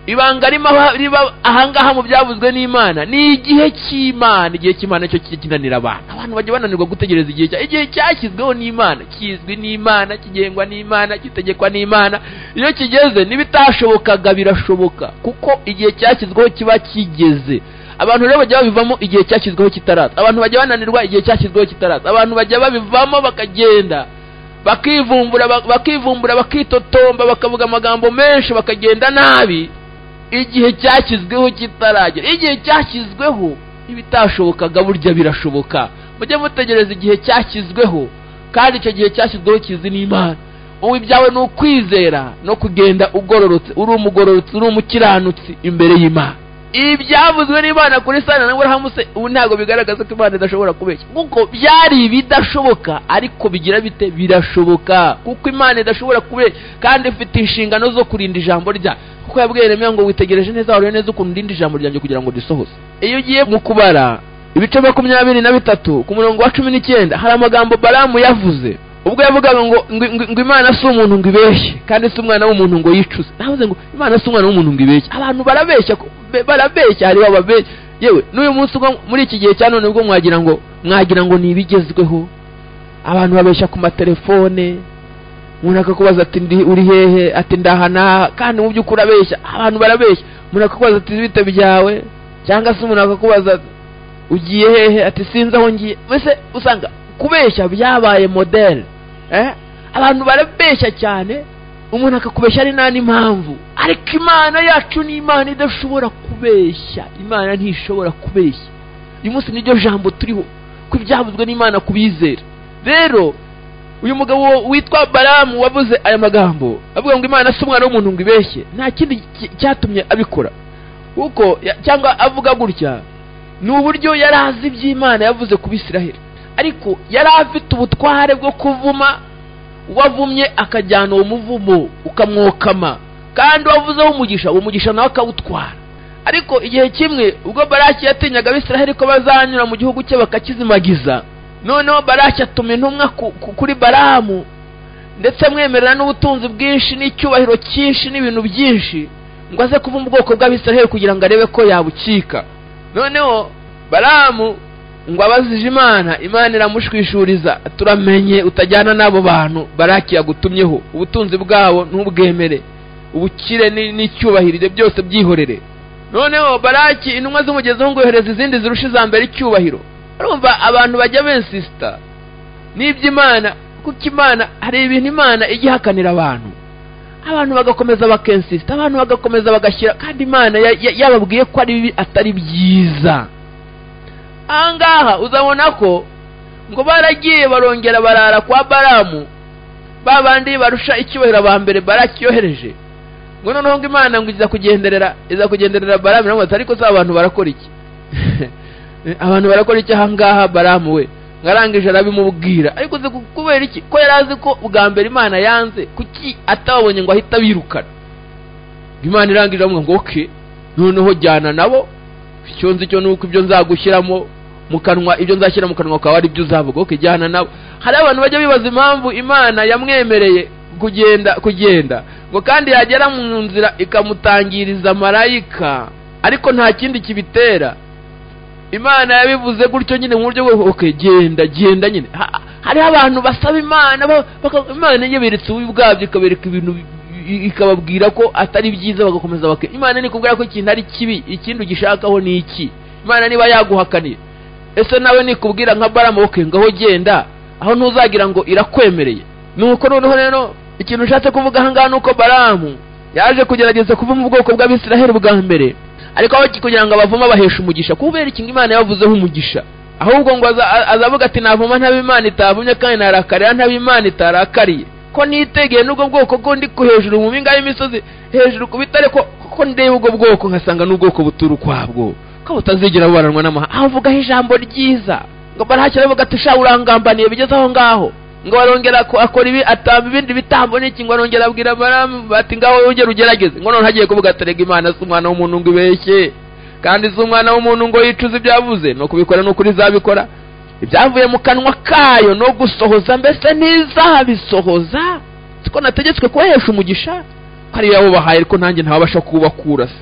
ibanga rimo aha- riba ahangaha mu byavuzwe n'imana ni igihe cy'imana igihe cy'imana cyo kinanira abantu abantu bajya bananirwa gutegereza igihe cya igihe cyashyizweho n'imana kizwi n'imana kigengwa n'imana gitegekwa n'imana iyo kigeze n'ibitashobokaga birashoboka kuko igihe cyashyizweho kiba kigeze abantu rero bajya babivamo igihe cyashyizweho kitaraza abantu bajya bananirwa igihe cyashyizweho kitaraza abantu bajya babivamo bakagenda bakivumbura bak- bakivumbura bakitotomba bakavuga amagambo menshi bakagenda nabi igihe cyashyizweho kitaragera igihe cyashyizweho ibitashobokaga burya birashoboka mujye mutegereza igihe cyashyizweho kandi icyo gihe cyashyizweho kizi n'imana ubu ibyawe ni ukwizera no kugenda ugororotse uri umugororotse uri umukiranutsi imbere y'imana ibi byavuzwe n'imana kuri sana na burahamu se ubu ntabwo bigaragaza ko imana idashobora kubeshya kuko byari ibidashoboka ariko bigira bite birashoboka kuko imana idashobora kubeshya kandi ifite inshingano zo kurinda ijambo rya kuko yabwiye remera ngo witegereje neza warebe neza ukuntu ndinda ijambo ryanjye kugira ngo risohoze iyo ugiye mu kubara ibice makumyabiri na bitatu ku murongo wa cumi n'icyenda hari amagambo baramu yavuze ubwo yavugaga ngo ngo- ngo- ngo imana si umuntu ngo ibeshye kandi si umwana w'umuntu ngo yicuze navuze ngo imana si umwana w'umuntu ngo ibeshye abantu barabeshya ko- be- barabeshya hariho ababeshya yewe n'uyu munsi ubwo muri iki gihe cya none ubwo mwagira ngo mwagira ngo ni ibigezweho abantu babeshya ku matelefone umuntu akakubaza ati ndi uri hehe ati ndahana kandi mu by'ukuri abeshya abantu barabeshya umuntu akakubaza ati bite byawe cyangwa se umuntu akakubaza ati, ugiye hehe ati sinzi aho ngiye mbese usanga kubeshya byabaye modele eh? abantu barabeshya cyane umuntu akakubeshya ari nta n'impamvu ariko imana yacu ni imana idashobora kubeshya imana ntishobora kubeshya uyu munsi niryo jambo turiho ko ibyavuzwe n'imana ku bizera rero uyu mugabo witwa baramu wavuze aya magambo avuga ngo imana si umwana w'umuntu ngo ibeshye nta kindi ki- cyatumye abikora kuko ya- cyangwa avuga gutya ni uburyo yari azi iby'imana yavuze ku bisiraheli ariko yari afite ubutware bwo kuvuma uwavumye akajyana uwo muvumo ukamwokama kandi wavuzeho umugisha uwo mugisha nawe akawutwara ariko igihe kimwe ubwo baraki yatinyaga abisiraheli ko bazanyura mu gihugu cye bakakizimagiza noneho baraki atuma intumwa ku- ku- kuri baramu ndetse amwemerera n'ubutunzi bwinshi n'icyubahiro cyinshi n'ibintu byinshi ngo aze kuvumbura ubwoko bw'abisiraheli kugira ngo arebe ko yabukika noneho baramu ngo abazije imana imana iramushwishuriza turamenye utajyana n'abo bantu baraki yagutumyeho ubutunzi bwabo ntubwemere ubukire ni- n'icyubahiro ibyo byose byihorere noneho baraki intumwa z'umugezeho ngo yohereza izindi zirusha iza mbere icyubahiro urumva abantu bajya bensisita n'iby'imana kuko imana hari ibintu imana ijya ihakanira abantu abantu bagakomeza bakensisita abantu bagakomeza bagashyira kandi imana ya- ya- yababwiye ko ari bibi atari byiza aha ngaha uzabona ko ngo baragiye barongera barara kwa baramu ba bandi barusha icyubahiro aba mbere baraki yohereje ngo noneho ngo imana ngo iza kugenderera iza kugenderera baramu iramubaza ariko se abantu barakora iki abantu barakora iki aha ngaha baramu we ngarangije arabimubwira ariko uzi ku- kubera iki ko yari azi ko ubwa mbere imana yanze kuki atababonye ngo ahita abirukana ngo imana irangije aramubwira ngo oke noneho jyana nabo icyo nzi cyo ni uko ibyo nzagushyiramo mu kanwa ibyo nzashyira mu kanwa kawe ari byo uzavuga oke jyana nabo hari abantu bajya bibaza impamvu imana yamwemereye kugenda kugenda ngo kandi yagera mu nzira ikamutangiriza marayika ariko nta kindi kibitera imana yabivuze gutyo nyine mu buryo bwo okay, genda genda nyine Ha- ha- hariho abantu basaba imana ba- baka- imana yaberetse ububi bwabyo ikabereka ibintu bi- i- ikababwira ko atari byiza bagakomeza bake imana nikubwira ko ikintu ari kibi ikindi ugishakaho ni iki imana niba yaguhakaniye ese nawe nikubwira nka baramu okay, ngaho genda aho ntuzagira ngo irakwemereye nuko noneho rero ikintu ushatse kuvuga ahangaha ni uko baramu yaje kugerageza kuva mu bwoko bw'abisiraheli bwa mbere ariko aho ki- kugira ngo abavuma abahesha umugisha kubera ikintu imana yabavuzeho umugisha ahubwo ngo aza- a- azavuga ati navuma ntaba imana itavumye kandi narakarira ntaba imana itarakariye ko nitegeye n'ubwo bwoko ko ndi ku hejuru mu mpinga y'imisozi hejuru ku bitare ko ko ndeba ubwo bwoko nkasanga n'ubwoko butura ukwabwo ko butazigera bubaranwa n'amahanga avugaho ijambo ryiza ngo barahakira aravuga ati sha urangambaniye bigeze aho ngaho ngo barongera ko akora ibi atamba ibindi bitambo n'iki ngo arongera abwira baramu bati ngaho wongere ugerageze ngo noneho hagiye kuvuga ati rega imana si umwana w'umuntu ngo ibeshye kandi si umwana w'umuntu ngo yicuze ibyo yavuze ni ukubikora ni ukuri izabikora ibyavuye mu kanwa kayo no gusohoza mbese ntizabisohoza siko nategetswe kubahesha umugisha ko ariyo yawubahaye ariko nanjye ntabasha kuwubakura se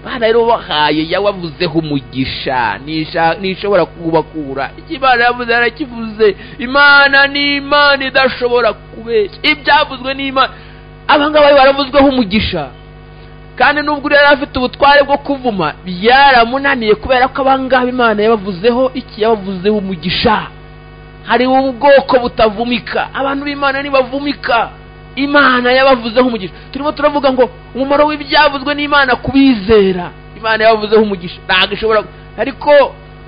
imana rero wahaye yawavuzeho umugisha nisha- ntishobora kuwubakura icyo imana yavuze yarakivuze imana ni imana idashobora kubeshya ibyavuzwe n'imana abangaba baravuzweho umugisha kandi nubwo yari afite ubutware bwo kuvuma byaramunaniye kubera ko abangaba imana yabavuzeho iki yabavuzeho umugisha hariho ubwoko butavumika abantu b'imana ntibavumika imana yabavuzeho umugisha turimo turavuga ngo umumaro w'ibyavuzwe n'imana ku bizera imana yabavuzeho umugisha ntabwo ishobora ariko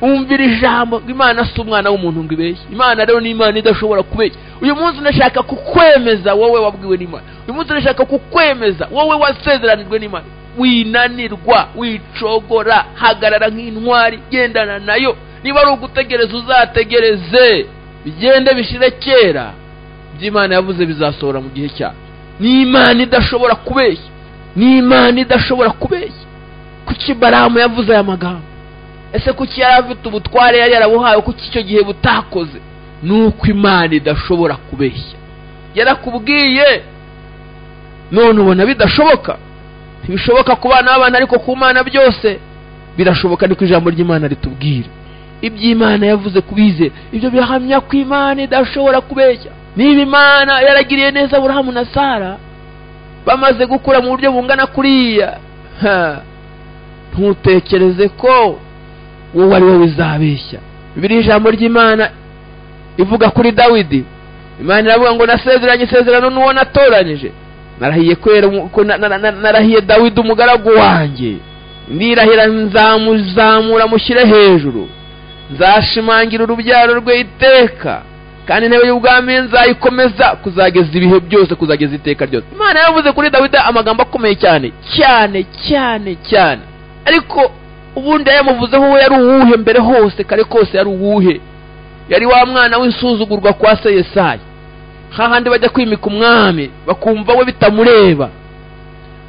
umvira ijambo ngo imana si umwana w'umuntu ngo ibeshye imana rero ni imana idashobora kubeshya uyu munsi ndashaka kukwemeza wowe wabwiwe n'imana uyu munsi ndashaka kukwemeza wowe wasezeranijwe n'imana winanirwa wicogora hagarara nk'intwari gendana nayo niba ari ugutegereza uzategereze bigende bishire kera ibyo imana yavuze bizasohora mu gihe cyayo ni imana idashobora kubeshya ni imana idashobora kubeshya kuki baramu yavuze aya magambo ese kuki yari afite ubutware yari yarabuhawe kuki icyo gihe butakoze ni uko imana idashobora kubeshya yarakubwiye none ubona bidashoboka ntibishoboka ku bana b'abana ariko ku mana byose birashoboka niko ijambo ry'imana ritubwira iby'imana yavuze kubizera ibyo bihamya ko imana idashobora kubeshya niba imana yaragiriye neza aburahamu na sara bamaze gukura mu buryo bungana kuriya ha, ntutekereze ko wowe ari wowe uzabeshya bibiri ijambo ry'imana ivuga kuri dawidi imana iravuga ngo nasezeranye isezerano n'uwo natoranyije narahiye kwera umu- ko na- na- na- narahiye dawidi umugaragu wanjye ndirahira nzamuzamura mushyire hejuru nzashimangira urubyaro rwe iteka kandi intebe y'ubwami nzayikomeza kuzageza ibihe byose kuzageza iteka ryose imana yavuze kuri dawidi amagambo akomeye cyane cyane cyane cyane ariko ubundi yamuvuzeho we yari uwuhe mbere hose kare kose yari uwuhe yari wa mwana w'insuzugurwa kwa se yesayi hahandi bajya kwimika umwami bakumva we bitamureba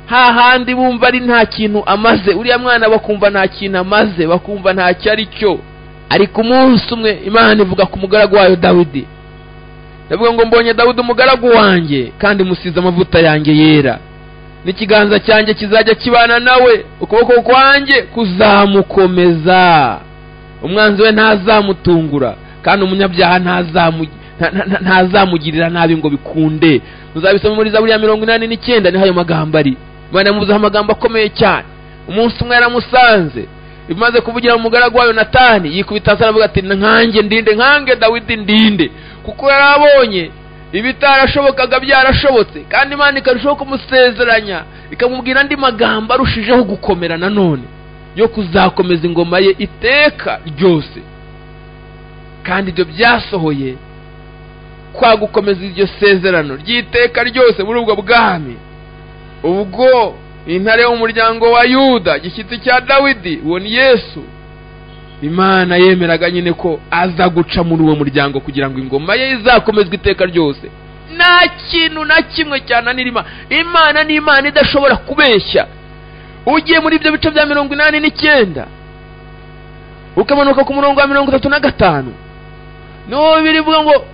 hahandi bumva ari nta kintu amaze uriya mwana bakumva nta kintu amaze bakumva ntacyo ari cyo ariko umunsi umwe imana ivuga ku mugaragu wayo dawidi ndavuga ngo mbonye dawidi umugaragu wanjye kandi musize amavuta yanjye yera n'ikiganza cyanjye kizajya kibana nawe ukuboko kwanjye kuzamukomeza umwanzi we ntazamutungura kandi umunyabyaha ntazamu- nta- nta- ntazamugirira nabi ngo bikunde muzabisoma muri zaburi ya mirongo inani n'icyenda niho ayo magambo ari imana yamuvuzeho amagambo akomeye cyane umunsi umwe yaramusanze bimaze kuvugira mu mugaragu wayo natani yikubita hasi aravuga ati nkange ndinde nkange dawidi ndinde kuko yari abonye ibitarashobokaga byarashobotse kandi imana ikarushaho kumusezeranya ikamubwira andi magambo arushijeho gukomera nanone yo kuzakomeza ingoma ye iteka ryose kandi ibyo byasohoye kwa gukomeza iryo sezerano ry'iteka ryose muri ubwo bwami ubwo intare yo mu muryango wa yuda gishyitsi cya dawidi uwo ni yesu imana yemeraga nyine ko aza guca muri uwo muryango kugira ngo ingoma ye izakomezwe iteka ryose nta kintu na kimwe cyananira imana imana ni imana idashobora kubeshya ugiye muri ibyo bice bya mirongo inani n'icyenda ukamanuka ku murongo wa mirongo itatu na gatanu niho birivuga ngo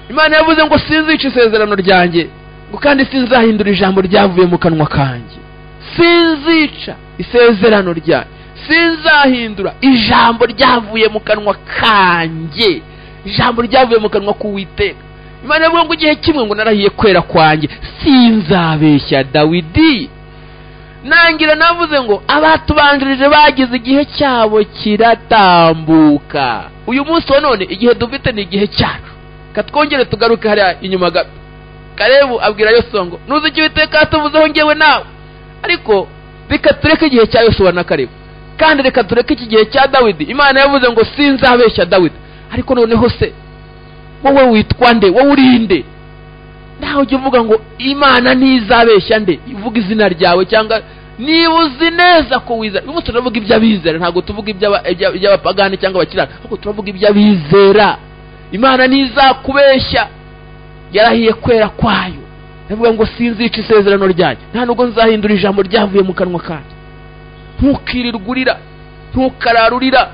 imana yavuze ngo sinzica isezerano ryanjye ngo kandi sinzahindura ijambo ryavuye mu kanwa kanjye sinzica isezerano ryanjye sinzahindura ijambo ryavuye mu kanwa kanjye ijambo ryavuye mu kanwa k'uwiteka imana yavuga ngo igihe kimwe ngo narahiye kwera kwanjye sinzabeshya dawidi nangira navuze ngo abatubanjirije bagize igihe cyabo kiratambuka uyu munsi wa none igihe dufite ni igihe cyacu katwongere tugaruke hariya inyuma gato karebu abwira yosuwa ngo nuzi icyo uwiteka yatuvuzeho ngewe nawe ariko reka tureke igihe cya yosuwa na karebu kandi reka tureke iki gihe cya dawidi imana yavuze ngo sinzabeshya dawidi ariko noneho se wowe witwa nde wowe uri nde nawe ujya uvuga ngo imana ntizabeshya nde uvuga izina ryawe cyangwa niba uzi neza ko wizera uyu munsi turavuga iby'abizera ntabwo tuvuga iby'aba- iby'a- iby'abapagani cyangwa abakirana ahubwo turavuga iby'abizera imana ntizakubeshya yarahiye kwera kwayo ndavuga ngo sinzica isezerano ryanjye nta nubwo nzahindura ijambo ryavuye mu kanwa kanjye ntukirirwe urira ntukararurira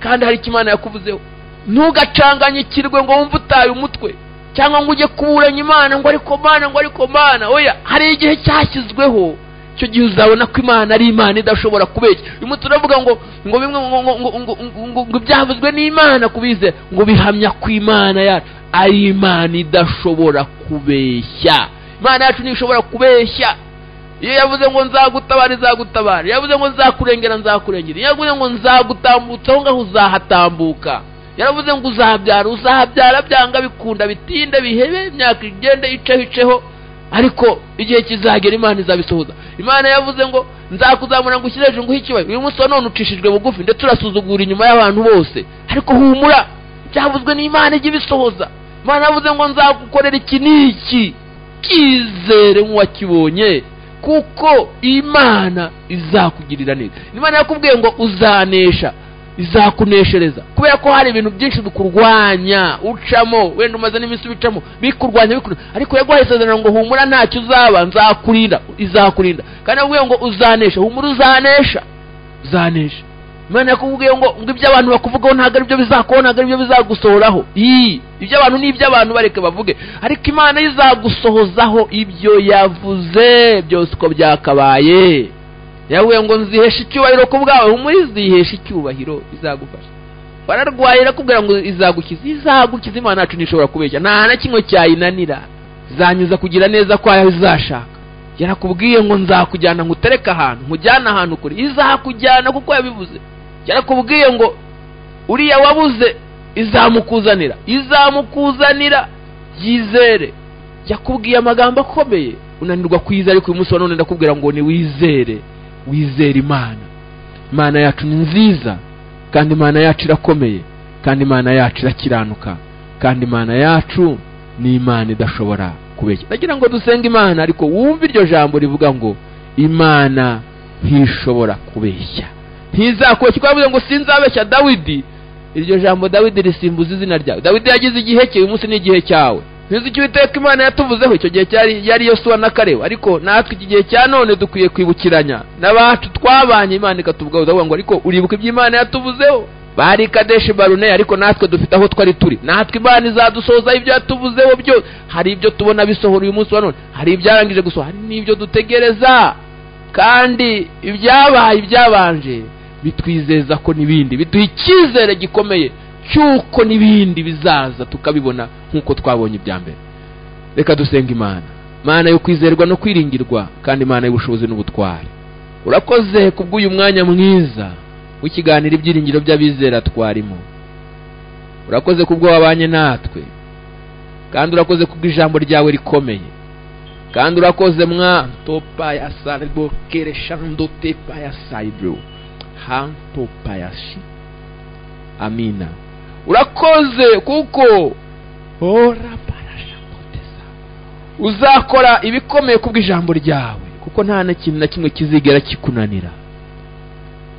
kandi hari icyo imana yakuvuzeho ntugacanganyikirwe ngo wumve utaye umutwe cyangwa ngo ujye kuburanya imana ngo ariko mana ngo ariko mana oya hari igihe cyashyizweho icyo gihe uzabona ko imana ari imana idashobora kubeshya uyu munsi turavuga ngo ngo bimwe ngo ngo ngo ngo ngo ngo ibyavuzwe n'imana kubize ngo bihamya ku imana yacu ari imana idashobora kubeshya imana yacu ntishobora kubeshya iyo yavuze ngo nzagutabara izagutabara iyo yavuze ngo nzakurengera nzakurengera iyo yavuze ngo nzagutambutsa aho ngaho uzahatambuka yaravuze ngo uzabyara uzabyara byanga bikunda bitinde bihebe imyaka igende iceho iceho ariko igihe kizagera imana izabisohoza imana yavuze ngo nzakuzamura ngo ushyire hejuru nguhe ikibayo uyu munsi wa none ucishijwe bugufi ndetse urasuzugura inyuma y'abantu bose ariko humura byavuzwe n'imana ijya ibisohoza imana yavuze ngo nzagukorera iki n'iki kizere nk'uwakibonye kuko imana izakugirira neza imana yakubwiye ngo uzanesha izakuneshereza kubera ko hari ibintu byinshi bikurwanya ucamo wenda umaze n'iminsi ubicamo bikurwanya bikurwanya ariko yaguhaye isezerano ngo humura ntacyo uzaba nzakurinda izakurinda kandi yakubwiye ngo uzanesha humura uzanesha uzanesha imana yakubwiye ngo ngo ibyo abantu bakuvugaho ntabwo ari byo bizakubaho ntabwo ari byo bizagusohoraho ii ibyo abantu ni iby'abantu bareke bavuge ariko imana yo izagusohozaho ibyo yavuze byose uko byakabaye yavuye ngo nzihesha icyubahiro ku bwawe humura izihesha icyubahiro izagufasha wararwaye irakubwira ngo izagukiza izagukiza imana yacu ntishobora kubeshya nta na kimwe cyayinanira izanyuza kugira neza kwayo izashaka yarakubwiye ngo nzakujyana nkutereke ahantu nkujyane ahantu kure izakujyana kuko yabivuze yarakubwiye ngo uriya wabuze izamukuzanira izamukuzanira byizere yakubwiye amagambo akomeye unanirwa kwizera ariko uyu munsi wa none ndakubwira ngo ni wizere wizere imana imana yacu ni nziza kandi imana yacu irakomeye kandi imana yacu irakiranuka kandi imana yacu ni imana idashobora kubeshya ndagira ngo dusenge imana ariko wumve iryo jambo rivuga ngo imana ntishobora kubeshya ntizakubeshya kuko yavuze ngo sinzabeshya dawidi iryo jambo dawidi risimbuza izina ryawe dawidi yagize igihe cye uyu munsi ni igihe cyawe ntizi icyo uwiteka imana yatuvuzeho icyo gihe cyari yari yosuwa na karebu ariko natwe iki gihe cya none dukwiye kwibukiranya n'abacu twabanye imana ikatuvugaho uravuga ngo ariko uribuka ibyo imana yatuvuzeho bari kadeshi barune ariko natwe dufite aho twari turi natwe imana izadusohozaho ibyo yatuvuzeho byose hari ibyo tubona bisohora uyu munsi wa none hari ibyarangije gusohora hari n'ibyo dutegereza kandi ibyabaye ibyabanje bitwizeza ko n'ibindi biduha icyizere gikomeye cy'uko n'ibindi bizaza tukabibona nk'uko twabonye ibya mbere reka dusenga imana imana yo kwizerwa no kwiringirwa kandi imana y'ubushobozi n'ubutwari urakoze kubw'uyu mwanya mwiza w'ikiganiro ibyiringiro by'abizera twarimo urakoze kubwo wabanye natwe kandi urakoze kubwo ijambo ryawe rikomeye kandi urakoze mwa ntopa ya sarbo kereshando tepa ya saibro hantopa ya shi amina urakoze kuko ora parashapoteza uzakora ibikomeye kubw'ijambo ryawe kuko nta na kintu na kimwe kizigera kikunanira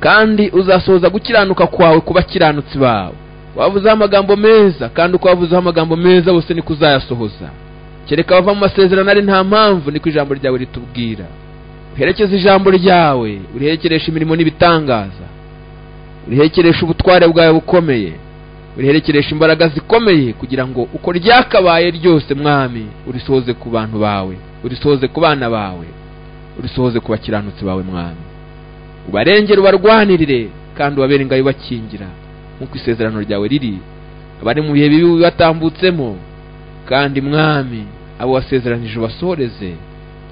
kandi uzasohoza gukiranuka kwawe ku bakiranutsi bawe wavuzeho amagambo meza kandi uko wavuzeho amagambo meza bose niko uzayasohoza kereka bava mu masezerano ari nta mpamvu niko ijambo ryawe ritubwira uherekeze ijambo ryawe uriherekeresha imirimo n'ibitangaza uriherekeresha ubutware bwawe bukomeye uriherekeresha imbaraga zikomeye kugira ngo uko ryakabaye ryose mwami urisohoze ku bantu bawe urisohoze ku bana bawe urisohoze ku bakiranutsi bawe mwami ubarengere ubarwanirire kandi ubabere ingayo ubakingira nk'uko isezerano ryawe riri abari mu bihe bibi bibatambutsemo kandi mwami abo wasezeranije ubasohoreze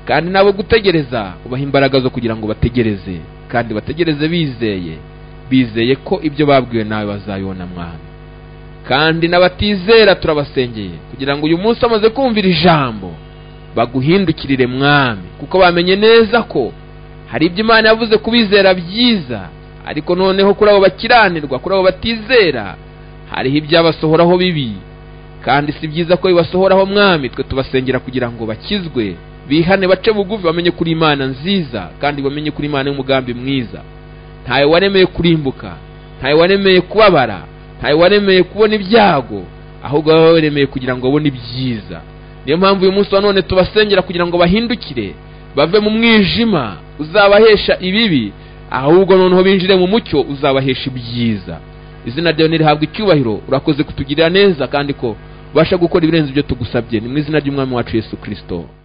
kandi nabo gutegereza ubahe imbaraga zo kugira ngo bategereze kandi bategereze bizeye bizeye ko ibyo babwiwe nawe bazabibona mwami kandi n'abatizera turabasengeye kugira ngo uyu munsi bamaze kumvira ijambo baguhindukirire mwami kuko bamenye neza ko hari ibyo imana yavuze kubizera byiza ariko noneho kuri abo bakiranirwa kuri abo batizera hariho ibyabasohoraho bibi kandi si byiza ko bibasohoraho mwami twe tubasengera kugira ngo bakizwe bihane bace bugufi bamenye kuri imana nziza kandi bamenye kuri imana y'umugambi mwiza ntawe waremeye kurimbuka ntawe waremeye kubabara ntawe waremeye kubona ibyago ahubwo baba baremeye kugira ngo babone ibyiza niyo mpamvu uyu munsi wa none tubasengera kugira ngo bahindukire bave mu mwijima uzabahesha ibibi ahubwo noneho binjire mu mucyo uzabahesha ibyiza izina ryawe ntirihabwe icyubahiro urakoze kutugirira neza kandi ko ubasha gukora ibirenze ibyo tugusabye ni mu izina ry'umwami wacu yesu kirisito